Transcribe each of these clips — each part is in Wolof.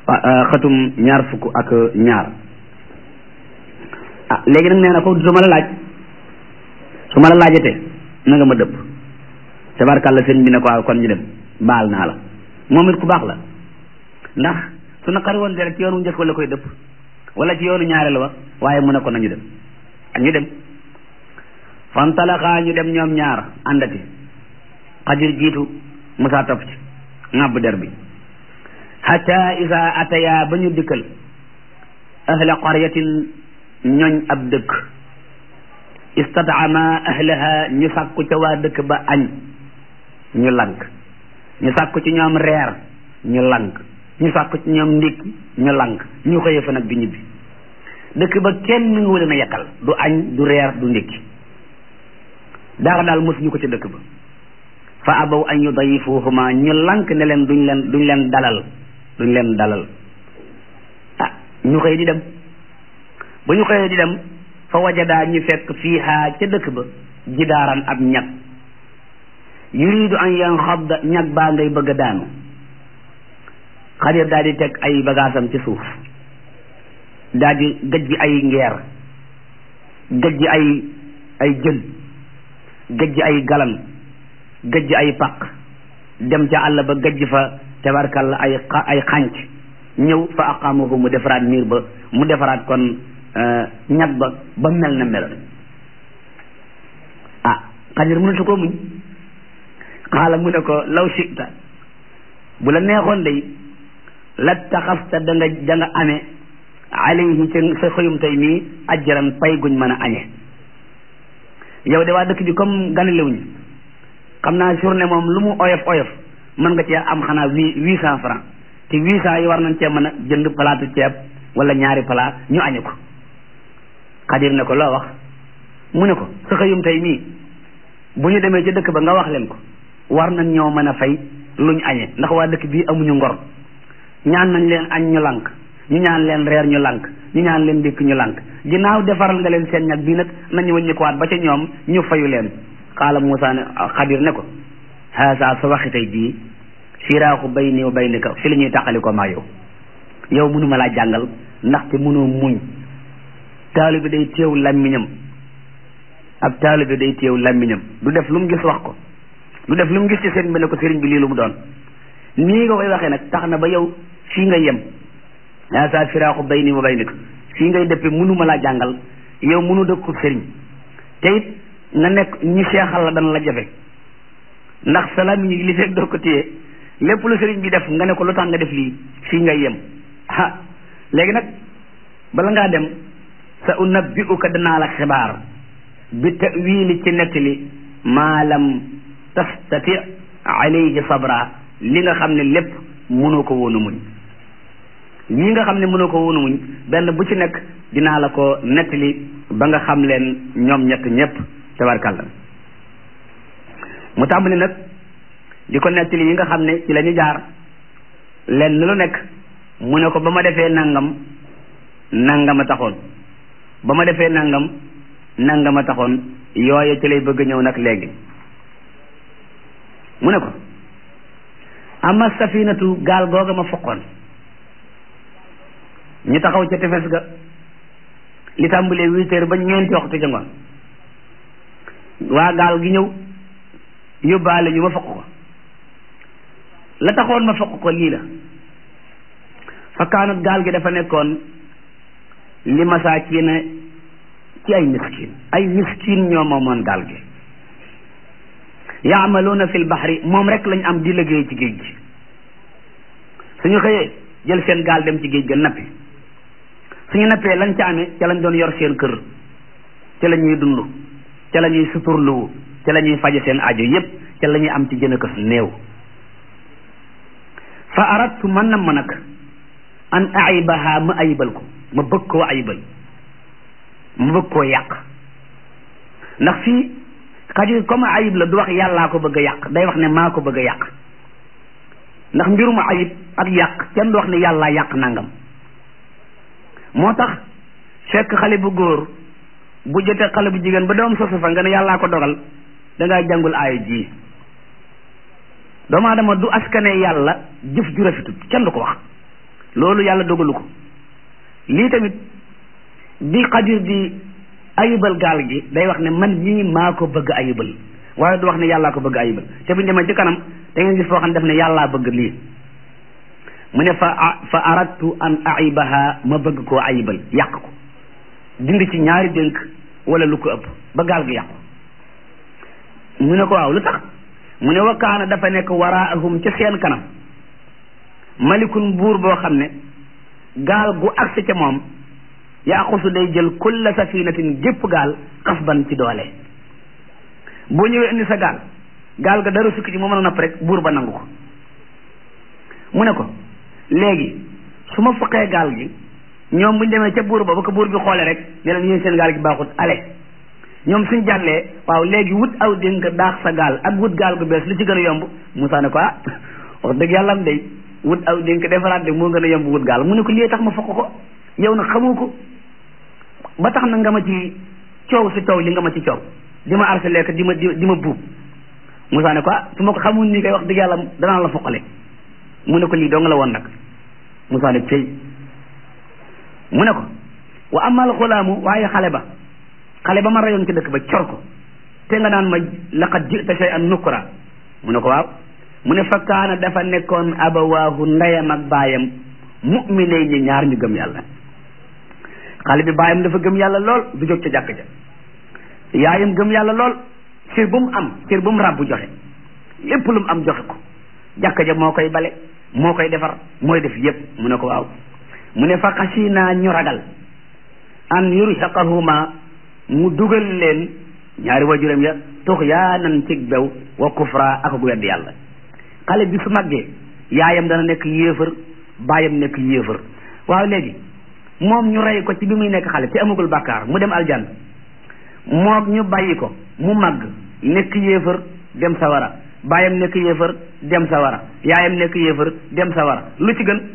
xatum ñaar fukk ak ñaar ah léegi nag nee na ko su ma la laaj su ma la laajatee na nga ma dëpp tabarkàlla sëriñ bi ne ko waaw kon ñu dem baal naa la moom it ku baax la ndax su naqari woon rek ci yoonu njëkk la koy dëpp wala ci yoonu ñaareel wa waaye mu ne ko nañu dem ak ñu dem fantalaxaa ñu dem ñoom ñaar àndati xadir jiitu musaa topp ci ŋàbb der bi hatta isa ataya ba ñu dikkal ahla qaryatin ñooñ ab dëkk istataama ahlaha ñu sàkku ca waa dëkk ba añ ñu lank ñu sàkku ci ñoom reer ñu lank ñu sàkku ci ñoom ndékki ñu lank ñu xëye fa nag di ñibbi dëkk ba kenn mi ngi wala na yekkal du añ du reer du ndékki dara daal mosuñu ko ci dëkk ba fa abaw an yudayifuhuma ñu lank ne leen duñ leen duñ leen dalal duñ leen dalal ah ñu xëy di dem ba ñu xëyee di dem fa wajadaa ñu fekk fiiha ca dëkk ba jidaaran ab ñag yuridu an yanxadda ñag baa ngay bëgg a daanu xadir daal di teg ay bagaasam ci suuf daal di gëj gi ay ngeer gëj gi ay ay jën gëj gi ay galan gëj gi ay paq dem ca àll ba gëj fa tabarkalla ay ay xànc ñëw fa aqamahu mu defaraat miir ba mu defaraat kon ñag ba ba mel na meloon ah xadir mënatu ko muñ xaala mu ne ko law sita bu la neexoon day la taxasta da nga da nga amee alayhi ca sa xëyum tey mii ajjaran pay guñ mën a añe yow de waa dëkk bi comme ganalewuñ xam naa journée moom lu mu oyof oyof mën nga cee am xanaa huit huit cent francs te huit cent yi war nañ cee mën a jënd palaatu ceeb wala ñaari palaat ñu añe ko xadir ne ko loo wax mu ne ko sa xëyum tey mii bu ñu demee ca dëkk ba nga wax leen ko war nañ ñoo mën a fay luñ añee ndax waa dëkk bii amuñu ngor ñaan nañ leen añ ñu lànk ñu ñaan leen reer ñu lànk ñu ñaan leen ndékk ñu lànk ginnaaw defaral nga leen seen ñag bii nag nañu wëññi ko waat ba ca ñoom ñu fayu leen xaala Moussa ne xadir ne ko haasa sa waxi tey bii firaaxu bayni wa baynika fi la ñuy tàqali ko maa yow yow mënuma laa jàngal ndaxte mënoo muñ taalibe day teew làmmiñam ab taalibe day teew làmmiñam du def lu mu gis wax ko du def lu mu gis ci sëriñ bi ne ko sëriñ bi lii lu mu doon nii nga koy waxee nag tax na ba yow fii nga yem yaa sa firaaxu bayni wa baynika fii ngay dëppe mënuma laa jàngal yow mënu dëkku sëriñ te it nga nekk ñi seexal la dana la jafe ndax sa làmmiñ yi li fekk doo ko téye lépp lu sëriñ bi def nga ne ko lu tax nga def lii fii ngay yem ah léegi nag bala ngaa dem sa unabbi'uka danaa la xibaar bi ta'wili ci nettali maa lam tastati alayhi sabra li nga xam ne lépp mënoo ko woon a muñ lii nga xam ne mënoo ko woon a muñ benn bu ci nekk dinaa la ko nettali ba nga xam leen ñoom ñett ñépp tabarkàlla mu tàmbali nag di ko nettali yi nga xam ne ci la ñu jaar lenn lu nekk mu ne ko ba ma defee nangam nangam a taxoon ba ma defee nangam nangam a taxoon yooye ci lay bëgg ñëw nag léegi mu ne ko ama safinatu gaal googa ma foqoon ñu taxaw ca tefes ga li tàmbalee huit heures ba ñeenti waxtu ca ngoon waa gaal gi ñëw yóbbaale ñu ma foq ko la taxoon ma foq ko lii la fa kaanat gaal gi dafa nekkoon li masaakiina ci ay miskin ay miskin ñoo moomoon gaal gi yaamaluuna fil baxri moom rek lañ am di liggéey ci géej gi suñu xëyee jël seen gaal dem ci géej ga nappi suñu nappee lañ ca amee ca lañ doon yor seen kër ca la ñuy dund ca la ñuy suturluwu ca la ñuy faje seen aajo yépp ca la ñuy am ci jën kës néew fa aradtu man na ma nag an ayibaha ma ayibal ko ma bëgg koo ayibal ma bëgg koo yàq ndax fii xadir comme ayib la du wax yàllaa ko bëgg a yàq day wax ne maa ko bëgg a yàq ndax mbirum ayib ak yàq kenn du wax ne yàllaa yàq nangam moo tax fekk xale bu góor bu jotee xale bu jigéen ba doom sosu fa nga ne yàllaa ko dogal dangaa jàngul aaya ji doomu aadama du askane yàlla jëf ju rafetut kenn du ko wax loolu yàlla dogalu ko lii tamit bi xadir di ayibal gaal gi day wax ne man ñii maa ko bëgg ayibal waaye du wax ne yàllaa ko bëgg ayibal te bu ñu demee ci kanam da ngeen gis foo xam ne def ne yàllaa bëgg lii mu ne fa fa aradtu an aibaha ma bëgg koo ayibal yàq ko dindi ci ñaari dénk wala lu ko ëpp ba gaal gi yàqu mu ne ko waaw lu tax mu ne wa kaana dafa nekk waraahum ca seen kanam malikun buur boo xam ne gaal gu agsi ca moom yaaxusu day jël kulla safinatin gépp gaal xasban ci doole boo ñëwee indi sa gaal gaal ga dara sukki ci mu mën a napp rek buur ba nangu ko mu ne ko léegi su ma fuqee gaal gi ñoom buñ demee ca buur ba ba ko buur bi xoolee rek ne leen yéen seen gaal gi baaxut ale ñoom suñ jàllee waaw léegi wut aw dénk daax sa gaal ak wut gaal gu bees lu ci gën a yomb Moussa ne ko ah wax dëgg yàlla am day wut aw dénk defaraat de moo gën a yomb wut gaal mu ne ko lii tax ma fokk ko yow nag xamoo ko ba tax na nga ma ci coow si coow li nga ma ci coow di ma arselé ko di ma di ma buub Moussa ne ko ah su ma ko xamul nii kay wax dëgg yàlla danaa la foqale mu ne ko lii dong la woon nag Moussa ne cey mu ne ko wa amal xulaamu waaye xale ba xale ba ma rayoon ci dëkk ba cor ko te nga naan ma laqad jita shay an nukra mu ne ko waaw mu ne fa kaana dafa nekkoon abawaahu ndeyam ak baayam mu'minay ñi ñaar ñu gëm yàlla xale bi baayam dafa gëm yàlla lool du jóg ca jàkk ja yaayam gëm yàlla lool cër bu mu am cër bu mu ràbbu joxe lépp lu mu am joxe ko jàkk ja moo koy bale moo koy defar mooy def yépp mu ne ko waaw mu ne fa xasina ñu ragal an yurhiqahuma mu dugal leen ñaari wajuram ya tuxyaanan cig bew wa kufra ak gu wedd yàlla xale bi su màggee yaayam dana nekk yéefar baayam nekk yéefar waaw léegi moom ñu rey ko ci bi muy nekk xale te amagul bàkkaar mu dem aljan moom ñu bàyyi ko mu màgg nekk yéefar dem sawara baayam nekk yéefar dem sawara yaayam nekk yéefar dem sawara lu ci gën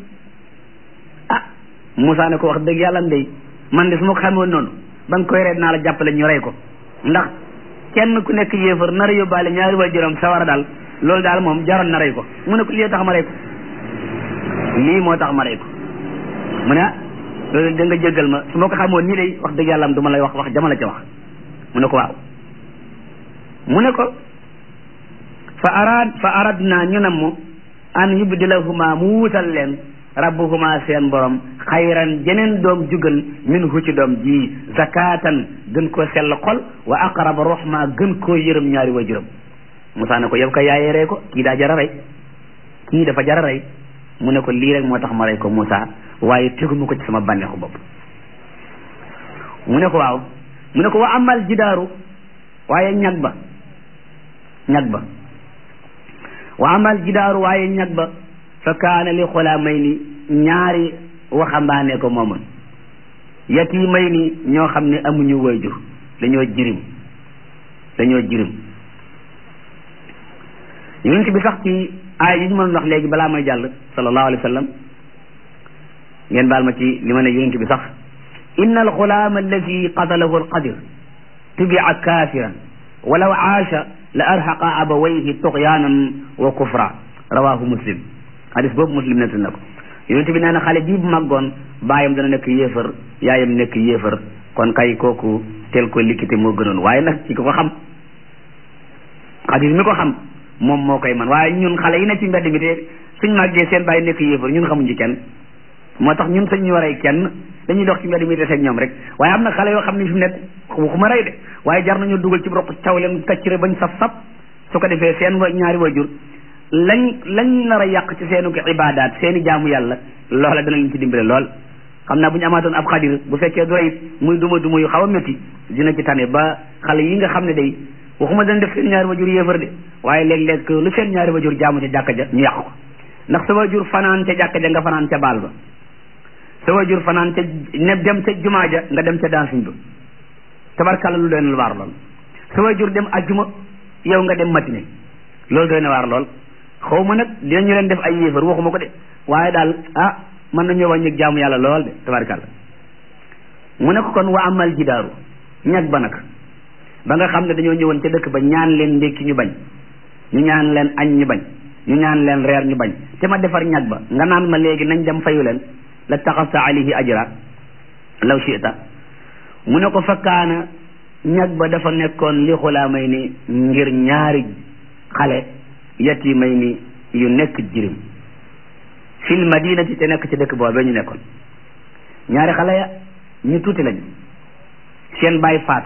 ah Moussa ne ko wax dëgg yàlla ndey man de su ma ko xamoon noonu ba nga koy reet naa la jàppale ñu rey ko ndax kenn ku nekk yéefar nar a yóbbaale ñaari waajuram sawara daal loolu daal moom jaroon na rey ko mu ne ko lii tax ma rey ko lii moo tax ma rey ko mu ne ah loolu da nga jéggal ma su ma ko xamoon nii day wax dëgg yàlla am du ma lay wax wax jamala ca wax mu ne ko waaw mu ne ko fa arad fa aradna ñu namm an yubdilahuma mu wuutal leen rabbuhuma seen borom xayran jeneen doom jugal min hu ci doom ji zakatan gën koo sell xol wa aqraba rahma gën koo yërëm ñaari waajuram Moussa ne ko yow ka yaayee rey ko kii daa jara rey kii dafa jara rey mu ne ko lii rek moo tax ma rey ko Moussa waaye teguma ko ci sama bànneexu bopp mu ne ko waaw mu ne ko wa amal jidaaru waaye ñag ba ñag ba wa amal jidaaru waaye ñag ba fa kaana li xulaamay ni ñaari waxambaane ko moomoon yatimay ni ñoo xam ne amuñu waajur dañoo jirim dañoo jirim yonent bi sax ci aay yi ñu mën wax léegi balaa may jàll sallallahu alayhi wa sallam ngeen baal ma ci li ma ne yonent bi sax inna alxulaama alladi qatalahu alqadir tubia kaafiran walaw aasha la arhaqa abawayhi tuxyaanan wa kufra rawahu muslim hadis boobu muslim nett na ko yonent bi nee na xale bii bu màggoon baayam dana nekk yéefar yaayam nekk yéefar kon kay kooku tel ko likkite moo gënoon waaye nag ci ko ko xam xadis mi ko xam moom moo koy man waaye ñun xale yi ne ci mbedd mi te suñ màggee seen bàyyi nekk yéefar ñun xamuñ ci kenn moo tax ñun sañ ñu waree kenn dañuy dox ci mbedd mi te seeg ñoom rek waaye am na xale yoo xam ne fi mu nekk waxuma rey de waaye jar nañu dugal ci roq caw leen kaccire bañ saf sap su ko defee seen wa ñaari wajur lañ lañ nar a yàq ci seenu ibaadaat seeni jaamu yàlla loola dana leen ci dimbale lool xam naa bu ñu amaatoon ab xadir bu fekkee doy muy duma duma yu xaw a métti dina ci tane ba xale yi nga xam ne day waxuma dañ def seen ñaari wajur yéefar de waaye léeg-léeg lu seen ñaari wajur jaamu ca jàkka ja ñu yàq ko ndax sa wajur fanaan ca jàkka ja nga fanaan ca baal ba sa wajur fanaan ca ne dem ca jumaa ja nga dem ca dansiñ ba tabarkàlla lu doy na waar lool sa wajur dem ajjuma yow nga dem matine loolu doy na waar lool xaw ma nag dinañu leen def ay yéefar waxuma ko de waaye daal ah mën nañoo wàññi jaamu yàlla lool de tabarkàlla mu ne ko kon wa amal jidaaru ñag ba nag ba nga xam ne dañoo ñëwoon ca dëkk ba ñaan leen ndékki ñu bañ ñu ñaan leen añ ñu bañ ñu ñaan leen reer ñu bañ te ma defar ñag ba nga naan ma léegi nañ dem fayu leen la taxasta alayhi ajra law shi'ta mu ne ko fakkaana ñag ba dafa nekkoon li xulaamay ni ngir ñaari xale yatimay ni yu nekk jirim fil madinati te nekk ci dëkk boobee ñu nekkoon ñaari xale ya ñu tuuti lañ seen baay faatu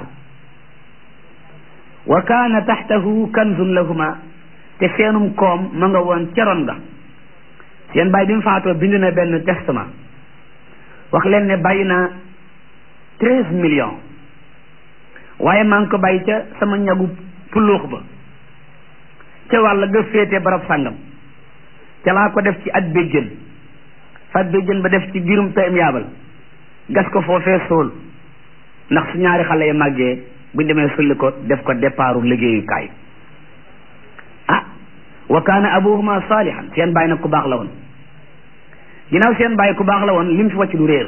wa kaana taxtahu kanzun lahuma te seenum koom ma nga woon ceroon ga seen baay bi mu faatoo bind na benn testament wax leen ne bàyyi na treize millions waaye maa ngi ko bàyyi ca sama ñagu puluux ba ca wàll ga féete barab sàngam ca laa ko def ci at béjjën fat béjjën ba def ci biirum pm yaabal gas ko foofee sool ndax su ñaari xale yi màggee buñ demee sulli ko def ko départu liggéeyukaay ah wa kaana abuhuma salihan seen bàyyi nag ku baax la woon ginnaaw seen bàyyi ku baax la woon lim fi wàcc du réer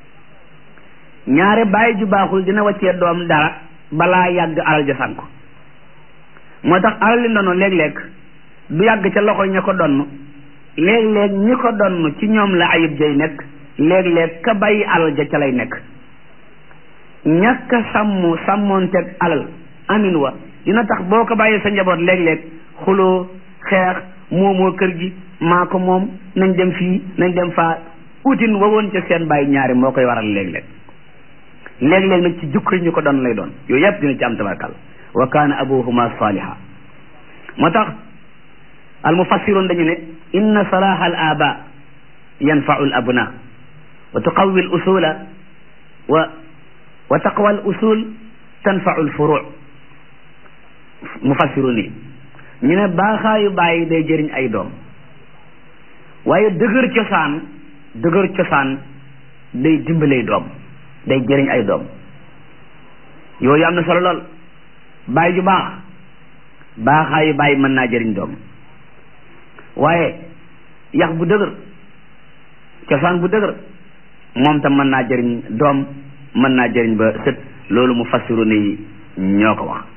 ñaare bàyyi ju baaxul dina wàccee doom dara balaa yàgg alal ja sànk moo tax alal li ndono léeg-léeg du yàgg ca loxo ña ko donn léeg-léeg ñi ko donn ci ñoom la ayib jay nekk léeg-léeg ka bàyyi alal ja ca lay nekk ñàkk a sàmm sàmmoonteeg alal amin wa dina tax boo ko bàyyee sa njaboot léeg-léeg xuloo xeex moomoo kër gi maa ko moom nañ dem fii nañ dem faa utin wa woon ca seen bàyyi ñaari moo koy waral léeg-léeg léeg-léeg nag ci jukko yi ñu ko doon lay doon yooyu yëpp dina ci am tabarkal wa kaana abuhuma saliha moo tax al mufassirun dañu ne inna salaha al aba yanfau al abna wa tuqawi al usula wa wa taqwa al usul tanfau al furu mufassirun yi ñu ne baaxaayu bàyyi day jëriñ ay doom waaye dëgër cosaan dëgër cosaan day dimbalay doom day jëriñ ay doom yooyu am na solo lool bàyyi ju baax baaxaayu bàyyi mën naa jëriñ doom waaye yax bu dëgër cosaan bu dëgër moom tam mën naa jëriñ doom mën naa jëriñ ba sët loolu mu fassiru ni ñoo ko wax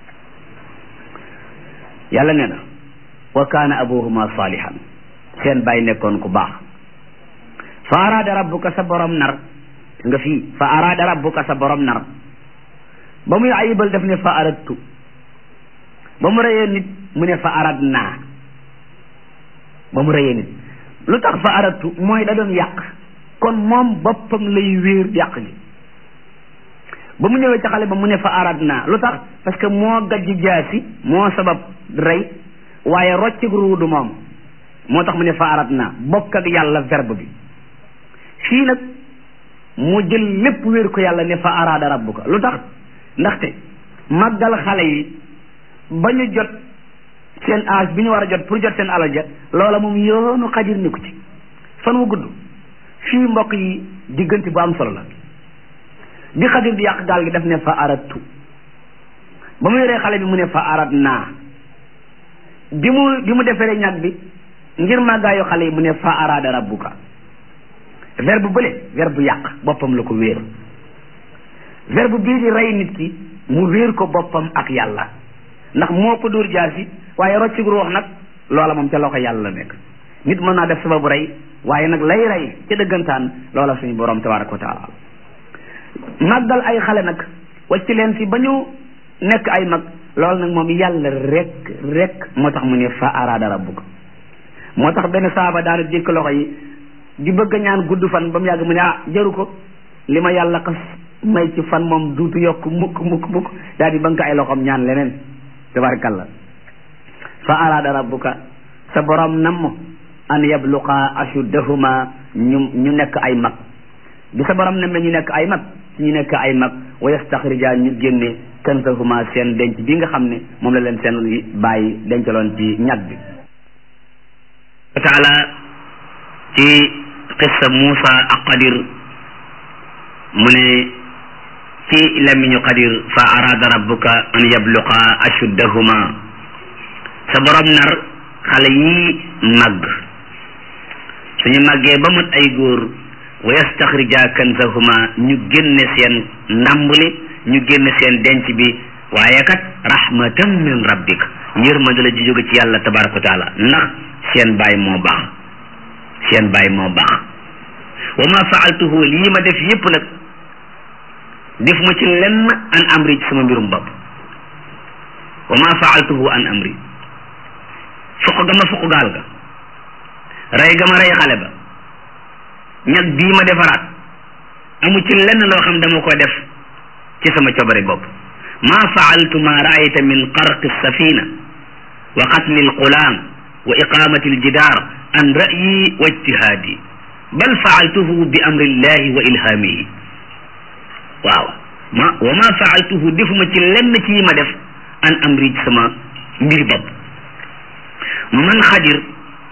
yàlla nee na wa kaana abuhuma salihan seen bàyyi nekkoon ku baax fa araada rabbuka sa borom nar nga fii fa araada rabbuka sa borom nar ba muy ayibal def ne fa aradtu ba mu rëyee nit mu ne fa arad naa ba mu rëyee nit lu tax fa aradtu mooy da doon yàq kon moom boppam lay wéer yàq gi ba mu ñëwee ca xale ba mu ne fa arad naa lu tax parce que moo gajj jaasi moo sabab rey waaye roccig ruudu moom moo tax mu ne fa arad naa bokk ak yàlla verbe bi fii nag mu jël lépp wéer ko yàlla ne fa araada rabbuka lu tax ndaxte màggal xale yi ba ñu jot seen âge bi ñu war a jot pour jot seen alal ja loola moom yoonu xadir ni ko ci fan wu gudd fii mbokk yi diggante bu am solo la bi xadir di yàq gaal gi def ne fa aradtu ba mu yoree xale bi mu ne fa arad naa bi mu bi mu deferee ñag bi ngir màggaayu xale yi mu ne fa araada rabbuka verbe bële verbe yàq boppam la ko wéer verbe bii di rey nit ki mu wéer ko boppam ak yàlla ndax moo ko dóor jaar si waaye roccig ruux nag loola moom ca loxo yàlla la nekk nit mën naa def sababu rey waaye nag lay rey ca dëggantaan loola suñu borom tabaraka wa taala màggal ay xale nag wacc leen fi ba ñu nekk ay mag loolu nag moom yàlla rek rek moo tax mu ne fa araada rabbuka moo tax benn saaba daana jékk loxo yi di bëgg a ñaan gudd fan ba mu yàgg mu ne ah jaru ko li ma yàlla xas may ci fan moom duutu yokk mukk mukk mukk daal di bank ay loxoom ñaan leneen tabarakallah fa araada rabbuka sa borom namm an yabluqa ashuddahuma ñu ñu nekk ay mag bi sa borom namme ñu nekk ay mag ñu nekk ay mag wa yastaxrija ñu génne kansahuma seen denc bi nga xam ne moom la leen seen bàyyi dencaloon ci ñag bi taala ci qissa Muusa ak Qadir mu ne ci lamiñu Qadir fa arada rabbuka an yabluqa ashuddahuma sa borom nar xale yi màgg suñu màggee ba mut ay góor wa yastaxrija kansahuma ñu génne seen ndàmbuli ñu génne seen denc bi waaye kat rahmatan min rabbik yërmande la ji jóge ci yàlla tabaraka wa taala ndax seen baay moo baax seen baay moo baax wa ma faaltuhu lii ma def yépp nag def ma ci lenn an amri ci sama mbirum bopp wa ma faaltuhu an amri fuq ga ma fuq gaal ga rey ga ma rey xale ba ñag bii ma defaraat amu ci lenn loo xam dama ko def ci sama cobari bopp ma faaltu ma raayta min qarqi safina wa qatli alqulam wa iqamati aljidaar an ra'yi wa ijtihaadi bal faaltuhu bi amri llahi wa ilhamihi waaw ma wa ma faaltuhu defuma ci lenn ci yi ma def an amri ci sama mbir bopp man xadir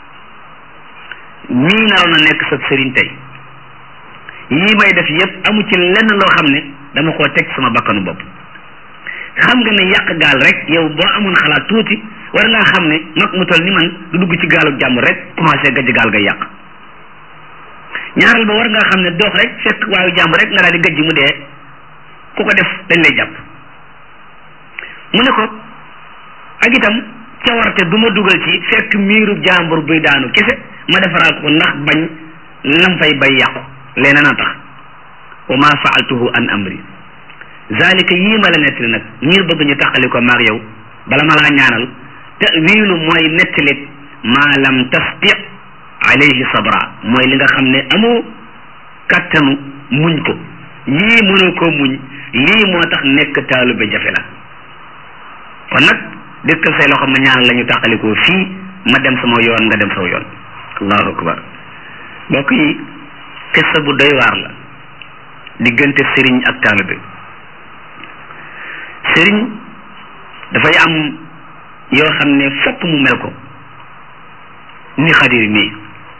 mii naroon a nekk sa sëriñ tey yii may def yépp amu ci lenn loo xam ne dama koo teg sama bakkanu bopp xam nga ne yàq gaal rek yow boo amoon xalaat tuuti war ngaa xam ne mag mu toll ni man du dugg ci gaalu jàmm rek commencé gajj gaal ga yàq ñaareel ba war ngaa xam ne dox rek fekk waayu jàmm rek nga daal di gajj mu dee ku ko def dañ lay jàpp mu ne ko ak itam cawarte du ma dugal ci fekk miiru jàmbur buy daanu kese ma defaraat ko ndax bañ lam fay bay yàqu leneen a tax wa ma faaltuhu an amri zalika yii ma la nettali nag ngir bëgg ñu taqali ko maag yow bala ma laa ñaanal tawilu mooy nettali maa lam tasti alayhi sabra mooy li nga xam ne amoo kattanu muñ ko yii mënoo ko muñ lii moo tax nekk taalube jafe la kon nag dëkkal say loxo ma ñaanal la ñu tàqalikoo fii ma dem sama yoon nga dem sama yoon allahu akbar mbokk yi xissa bu doy waar la diggante sëriñ ak taalibe sëriñ dafay am yoo xam ne fokk mu mel ko ni xadir mii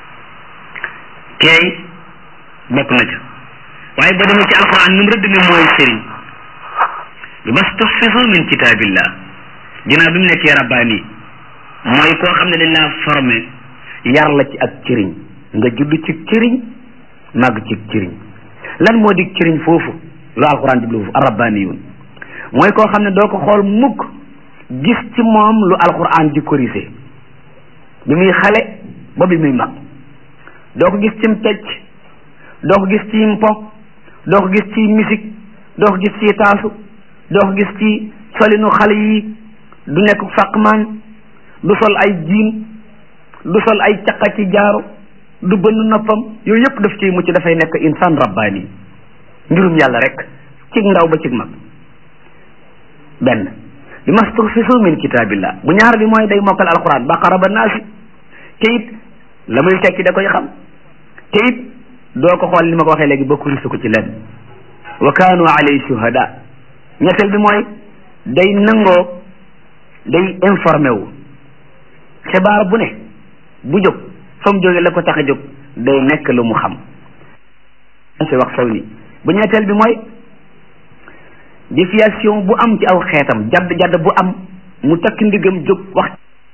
keey bokk na ca waaye ba demee ci alquran nu mu rëdd ne mooy sëriñ bi mastuhfizu min kitaabillah ginnaaw bi mu nekkee rabbaani mooy koo xam ne dañ laa formé yar la ci ak cëriñ nga judd ci cëriñ màgg ci cëriñ lan moo di cëriñ foofu lu alquran jublu foofu arabbaaniyun mooy koo xam ne doo ko xool mukk gis ci moom lu alquran di corrigé bi muy xale ba bi muy mag doo ko gis ci pecc doo ko gis ci mpo doo ko gis ci musique doo ko gis ci taasu doo ko gis ci solinu xale yi du nekk fàqmaan du sol ay jiin du sol ay caqa ci jaaro du bënn noppam yooyu yëpp daf ciy mucc dafay nekk insaan rabbaani mbirum yàlla rek cig ndaw ba cig mag benn bi mastuhfisu min kitaabillah bu ñaar bi mooy day mokkal alquran baqara ba naasi te it la muy tekki da koy xam te it doo ko xool li ma ko waxee léegi ba kurisu ko ci lenn wa kaanu alay shuhada ñetteel bi mooy day nangoo day informé wu xibaar bu ne bu jóg fa mu jógee la ko tax a jóg day nekk lu mu xam si wax saw ni bu ñetteel bi mooy déviation bu am ci aw xeetam jadd jadd bu am mu takk ndigam jóg wax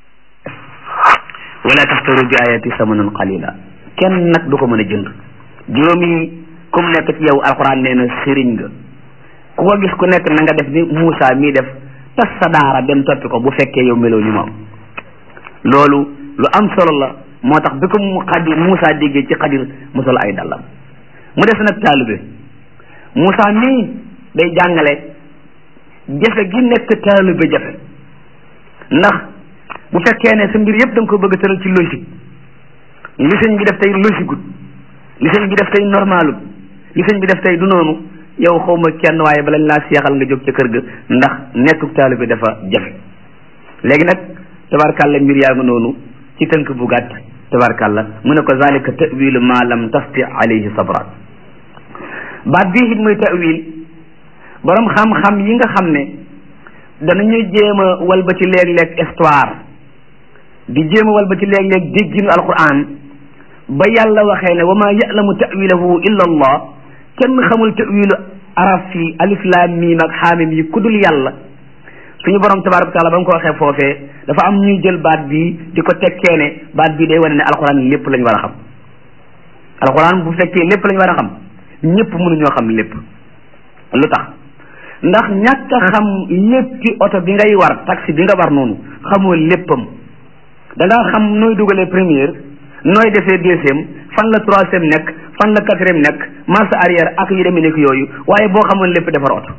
wala taxtaru bi ayati samanan qalila kenn nag du ko mën a jënd juróomi comme nekk ci yow alxuraan nee na sëriñ nga ku ko gis ku nekk na nga def ni Moussa mii def tas sa daara dem toppi ko bu fekkee yow meloo ni moom loolu lu am solo la moo tax bi ko mu xadir Moussa déggee ci xadir mu sol ay dallam mu des nag taalibe Moussa mii day jàngale jafe gi nekk taalibe jafe ndax bu fekkee ne sa mbir yëpp da nga ko bëgg a tëral ci logique li sëñ bi def tey logique gut li sëñ bi def tey normalut li sëñ bi def tey du noonu yow xawma kenn waaye balañ laa seexal nga jóg ca kër ga ndax nekkuk taalibe dafa jafe léegi nag tabarkàlla mbir yaa nga noonu ci tënk bu gàtt tabarkàlla mu ne ko zalika tawilu ma lam tasti alayhi sabra baat bii it muy tawil borom xam-xam yi nga xam ne danañu jéem a wal ba ci léeg-léeg histoire di jéem a wal ba ci léeg-léeg dégginu alquran ba yàlla waxee ne wa ma ya'lamu tawilahu illa allah kenn xamul tawilu araf yi alif laam miim ak xaamim yi kudul yàlla suñu borom tabaraka taala ba mu ko waxee foofee dafa am ñuy jël baat bii di ko tekkee ne baat bii day wane ne alquran lépp lañ war a xam alquran bu fekkee lépp lañ war a xam ñëpp mënuñoo xam lépp lu tax ndax ñàkk a xam léppi oto bi ngay war taxi bi nga war noonu xamoo léppam da ngaa xam nooy dugalee première nooy defee deuxième fan la troisième nekk fan la quatrième nekk marche arrière ak yu demee nekk yooyu waaye boo xamoon lépp defar oto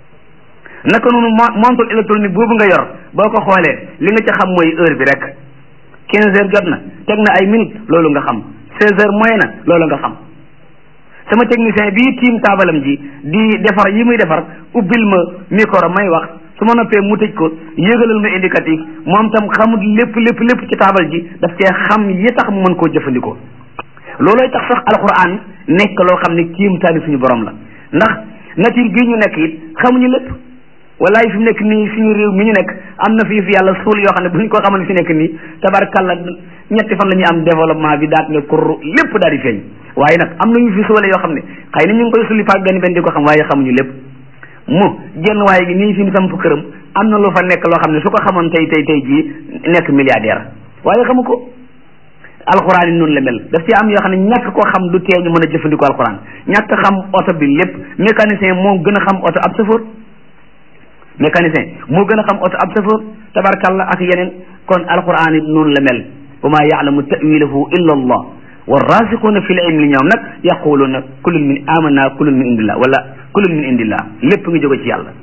naka noonu montre électronique boobu nga yor boo ko xoolee li nga ca xam mooy heure bi rek quinze heures jot na teg na ay minutes loolu nga xam seize heures moyen na loolu nga xam sama technicien bii tiim taabalam ji di defar yi muy defar ubbil ma micro may wax su ma noppee mu tëj ko yëgalal ma indicatif moom tam xamul lépp lépp lépp ci taabal ji daf cee xam yi tax mu mën koo jëfandikoo loolooy tax sax alquran nekk loo xam ne kiimtaani suñu borom la ndax nature bii ñu nekk it xamuñu lépp wallaay fi mu nekk nii suñu réew mi ñu nekk am na fii fi yàlla suul yoo xam ne bu ñu ko xamal fi nekk nii tabarkalla ñetti fan la ñuy am développement bi daat ne kur lépp daal di feeñ waaye nag am nañu fi suule yoo xam ne xëy na ñu ngi koy sulli par benn benn di ko xam waaye xamuñu lépp mu genn waaye gi nii fi ni samp këram am na lu fa nekk loo xam ne su ko xamoon tey tey tey jii nekk milliardaire waaye xamu ko alxuraan yi noonu la mel daf ci am yoo xam ne ñàkk koo xam du tee ñu mën a jëfandikoo alxuraan ñàkk xam oto bi lépp mécanicien moo gën a xam oto ab safoor mécanicien moo gën a xam oto ab safoor tabarkalla ak yeneen kon alxuraan yi noonu la mel wa maa yaalamu tawilahu illa allah warrasiquuna fi l ilmi ñoom nag yaquluuna kullun min amanna kullun min indillah wala kullun min indillah lépp ngi jóge ci yàlla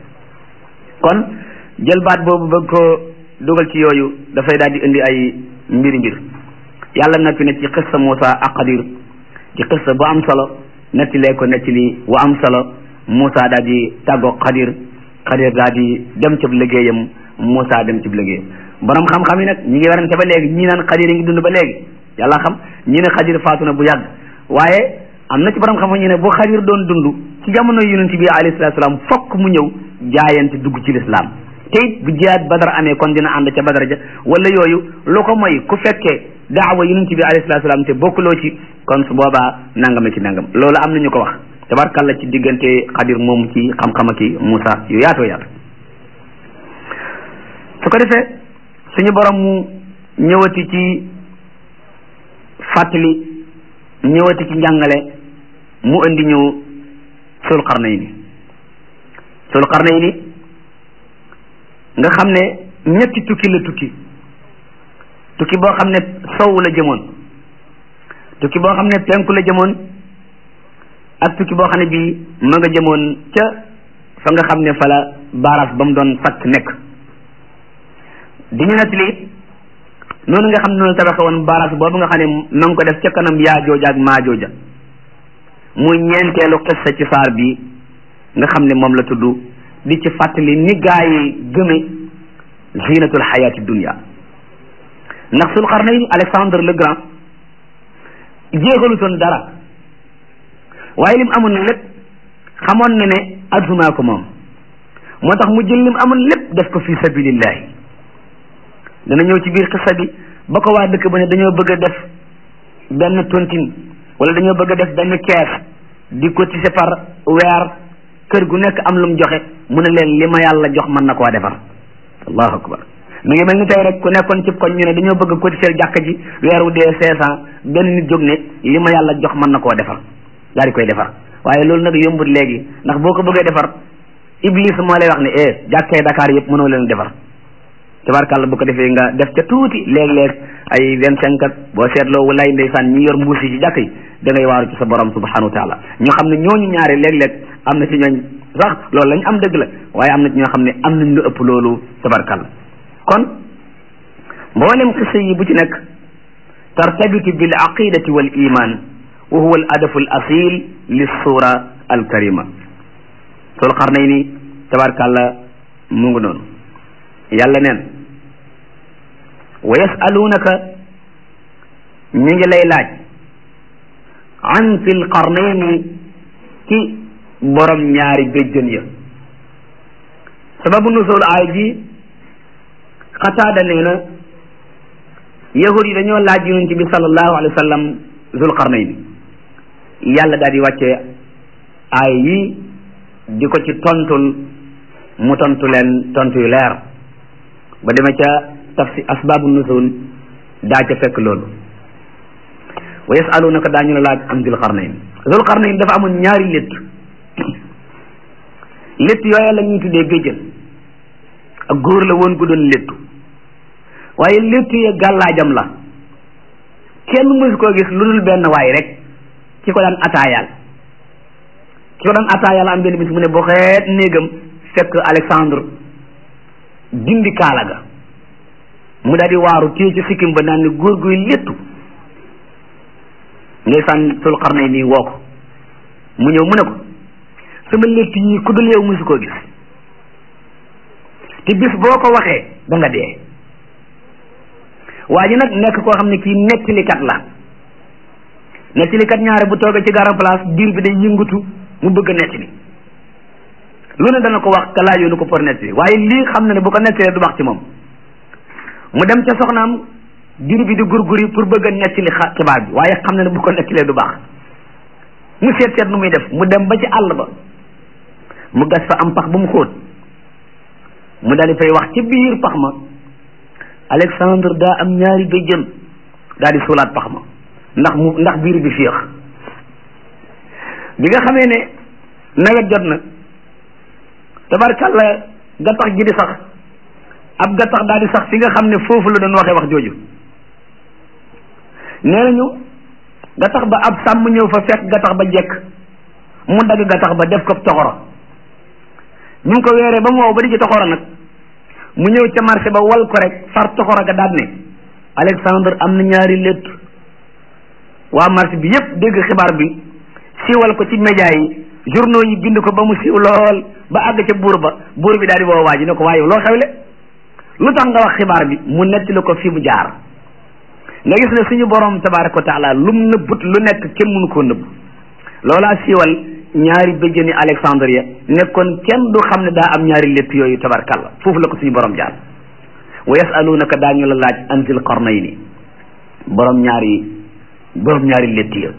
kon jël baat boobu bëgg ko dugal ci yooyu dafay daal di indi ay mbiri mbir yàlla noppi na ci xissa Muusa ak Xadir ci xissa bu am solo nettilee ko nettali bu am solo Muusa daal di tàggoog Xadir Xadir daal di dem cib liggéeyam Muusa dem cib liggéeyam borom xam-xam yi nag ñi ngi werante ba léegi ñii naan Xadir yi ngi dund ba léegi yàlla xam ñi ne Xadir faatu na bu yàgg waaye am na ci borom xam-xam ñu ne bu Xadir doon dund ci jamono yonent bi alayhi salaatu salaam fokk mu ñëw jaayante dugg ci lislaam te it bu jihaad badar amee kon dina ànd ca badar ja wala yooyu lu ko mooy ku fekkee daawa yonent bi alayhi salaatu salaam te bokkuloo ci kon su boobaa nangam ci nangam loolu am na ñu ko wax tabarkalla ci diggante Xadir moom ci xam-xam ak Muusa yu yaatoo yaatu su ko defee suñu borom mu ñëwati ci fàttali ñëwati ci njàngale mu indi ñu sul qarnayni sul qarnayni nga xam ne ñetti tukki la tukki tukki boo xam ne sow la jëmoon tukki boo xam ne penku la jëmoon ak tukki boo xam ne bii ma nga jëmoon ca fa nga xam ne fa la baaraas ba mu doon fakk nekk di ñu nettali noonu nga xam ne noonu tabaxe woon baaraas boobu nga xam ne ma ngi ko def ca kanam yaa jooja ak maa jooja muy ñeenteelu xissa ci saar bi nga xam ne moom la tudd di ci fàttali ni gaa yi gëme zinatul xayaati dunia ndax sul xarnayn Alexandre le Grand jéexalutoon dara waaye lim amoon lépp xamoon na ne addunaa ko moom moo tax mu jël lim amoon lépp def ko fi sabilillahi dana ñëw ci biir xissa bi ba ko waa dëkk ba ne dañoo bëgg a def benn tontine wala dañoo bëgg a def benn kees di cotiser par weer kër gu nekk am lu mu joxe mu ne leen li ma yàlla jox mën na koo defar allahu akbar mi ngi mel ni tey rek ku nekkoon ci koñ ñu ne dañoo bëgg a cotiser jàkka ji weer wu dee cinq cent benn nit jóg ne li ma yàlla jox mën na koo defar daal di koy defar waaye loolu nag yombut léegi ndax boo ko bëggee defar iblis moo lay wax ne eh jàkkee Dakar yëpp mënoo leen defar tabarkàlla bu ko defee nga def ca tuuti léeg-léeg ay vingt cinq ak boo seetloo walaay ndeysaan ñi yor mbuus yi ci jàkk yi da ngay waaru ci sa borom subhanahu wa taala ñu xam ne ñooñu ñaare léeg-léeg am na ci ñooñ sax loolu lañ am dëgg la waaye am na ci ñoo xam ne am nañ lu ëpp loolu tabarkàlla kon mboolem xisa yi bu ci nekk tartabitu bil aqidati wal iman wa huwa al adafu al asil lis sura al karima sul qarnayni tabarkàlla mu ngi noonu yàlla neen wa yasalunaka ñu ngi lay laaj an fil qarnayni ci borom ñaari béjjën ya sababu nusul aay ji xataada nee na yahud yi dañoo laaj yonent bi sallallahu alayhi wa sallam zul qarnayni yàlla daal di wàcce aay yi di ko ci tontul mu tontu leen tontu yu leer ba demee ca tafsi asbaabu nusul daa ca fekk loolu wa yasalunaka daañu la laaj am zul qarnayn zul qarnayn dafa amoon ñaari létt létt yooya la ñuy tuddee béjjën ak góor la woon gu doon léttu waaye létt ya gàllaajam la kenn mësu koo gis lu dul benn waay rek ki ko daan ataayaal ki ko daan ataayaal am benn bis mu ne boo xeet néegam fekk Alexandre dindi kaala ga mu daal di waaru téye ci sikkim ba naan ne góor guy léttu ndeysaan sul xarnay nii woo ko mu ñëw mu ne ko sama létt yi ku dul yow mësu koo gis te bis boo ko waxee da nga dee waa ji nag nekk koo xam ne kii nettalikat la nettalikat ñaare bu toogee ci garan place diir bi day yëngatu mu bëgg a nettali lu ne dana ko wax ka laajoonu ko pour nettali waaye lii xam na ne bu ko nettalee du baax ci moom mu dem ca soxnaam diir bi di gurguri pour bëgg a nettali xibaar bi waaye xam na ne bu ko nettalee du baax mu seet seet nu muy def mu dem ba ci àll ba mu gas fa am pax ba mu xóot mu daal di fay wax ci biir pax ma Alexandre daa am ñaari béjjën daal di suulaat pax ma ndax mu ndax biir bi féex bi nga xamee ne nawet jot na tabarkàlla gattax gi di sax ab gattax daal di sax fi nga xam ne foofu la doon waxee wax jooju nee nañu gattax ba ab sàmm ñëw fa fekk gattax ba jekk mu dagg gattax ba def ko toxoro ñu ngi ko weeree ba mu wow ba di ci toxoro nag mu ñëw ca marché ba wal ko rek far toxoro ga daal ne Alexandre am na ñaari létt waa marché bi yépp dégg xibaar bi siiwal ko ci média yi journaux yi bind ko ba mu siiw lool ba àgg ca buur ba buur bi daal di woo waa ji ne ko waaye loo xewle lu tax nga wax xibaar bi mu nettali ko fi mu jaar nga gis ne suñu borom tabaraka wa taala lum nëbbut lu nekk kenn mënu koo nëbb loolaa siiwal ñaari bëjjëni Alexandre ya nekkoon kenn du xam ne daa am ñaari létt yooyu tabarkalla foofu la ko suñu borom jaar wa yasalunaka daañu la laaj an zil qarnayni borom ñaari borom ñaari létt ya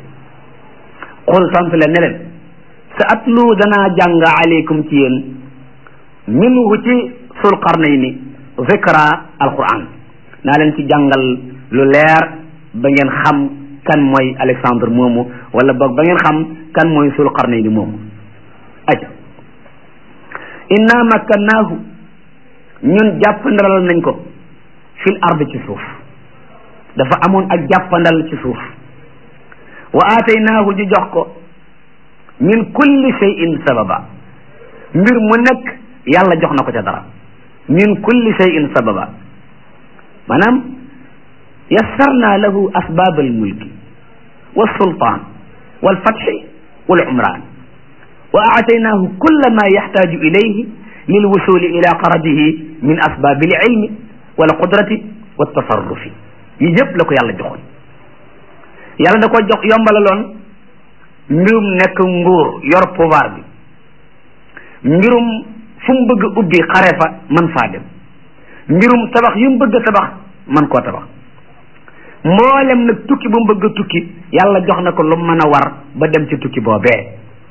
xul sant leen ne leen sa atlu danaa jàng aleykum ci yéen minhu ci sul qarnayni zikra alquran naa leen ci jàngal lu leer ba ngeen xam kan mooy Alexandre moomu wala boog ba ngeen xam kan mooy sul qarnayni moomu aja inna makkannaahu ñun jàppandalal nañ ko fil ard ci suuf dafa amoon ak jàppandal ci suuf wa aataynaahu ñu jox ko min kulli shay'in sababa mbir mu nekk yàlla jox na ko ca dara min kulli shay'in sababa maanaam yassarna lahu asbab almulki walsultan walfatxi walumran wa aataynaahu kulla ma yaxtaaju ilayhi lilwusuli ila qaradihi min asbab alilmi walqudrati waltasarrufi yi yëpp la ko yàlla joxoon yàlla da ko jox yombalaloon mbirum nekk nguur yor pouvoir bi mbirum fu mu bëgg ubbi xare fa man faa dem mbirum tabax yu mu bëgg a tabax man koo tabax mboolem nag tukki bu mu bëgg a tukki yàlla jox na ko lu mën a war ba dem ci tukki boobee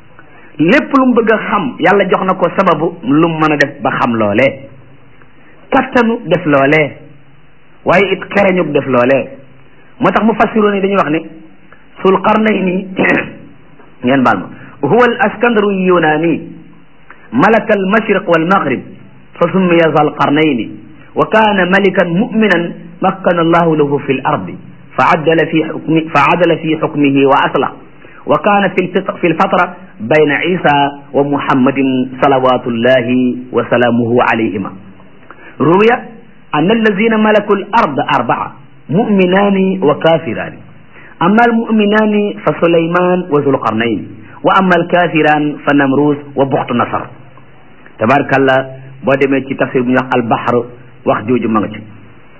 lépp lu mu bëgg a xam yàlla jox na ko sababu lu mu mën a def ba xam loolee kattanu def loolee waaye it xereñu def loolee moo tax mu fassiroon yi dañuy wax ne sul qarnayni ngeen baal ma huwa al askandaru yunani malaka al mashriq wal maghrib fa summiya zal qarnayni wa kana malikan mu'minan makkana allahu lahu fi l ardi fa addala fi xukmi fa adala fi xukmihi wa aslah wa kana fi fi lfatra bayna isa wa muhammadin salawatullahi wa salaamuhu alayhima ruwiya an allazina malaku l ard arbaa muminani wa kafirani amma almuminani fa sulayman wa zulqarnayn wa amma alkafiran fa namrus wa buxtu nasar tabarakallah boo demee ci tafsir bu ñuy wax albahr wax jooju ma nga ci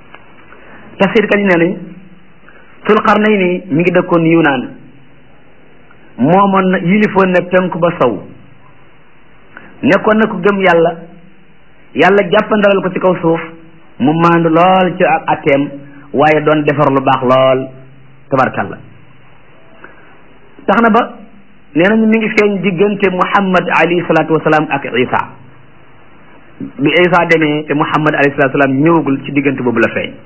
tafsir kañ nee nañ zulqarnayni mi ngi dëkkoon yunaan moomoon na yilifoon na penku ba sow nekkoon na ku gëm yàlla yàlla jàppandalal ko ci kaw suuf mu maandu lool ci ak atteem waaye doon defar lu baax lool tabarkalla tax na ba nee nañu mi ngi feeñ diggante muhammad alayhi salaatu wasalaam ak isa bi isa demee te muhammad alayhi salaatu wasalaam ñëwagul ci diggante boobu la feeñ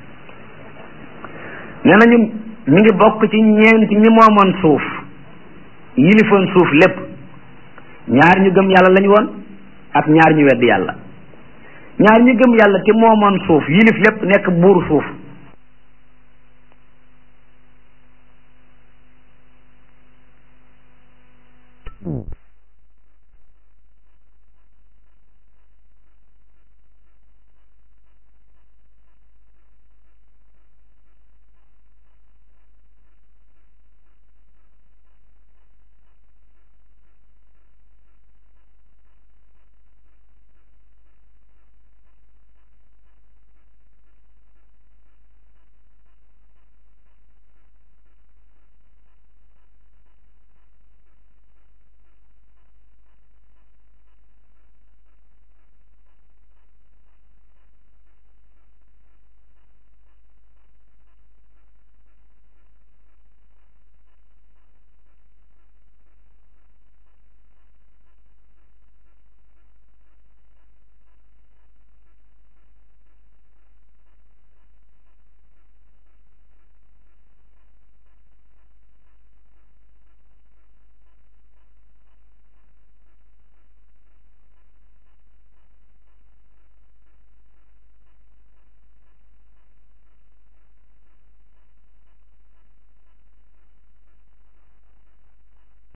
nee nañu mi ngi bokk ci ñeent ñi moomoon suuf yilifoon suuf lépp ñaar ñu gëm yàlla lañu woon ak ñaar ñu wedd yàlla ñaar ñi gëm yàlla te moomoon suuf yilif lépp nekk buuru suuf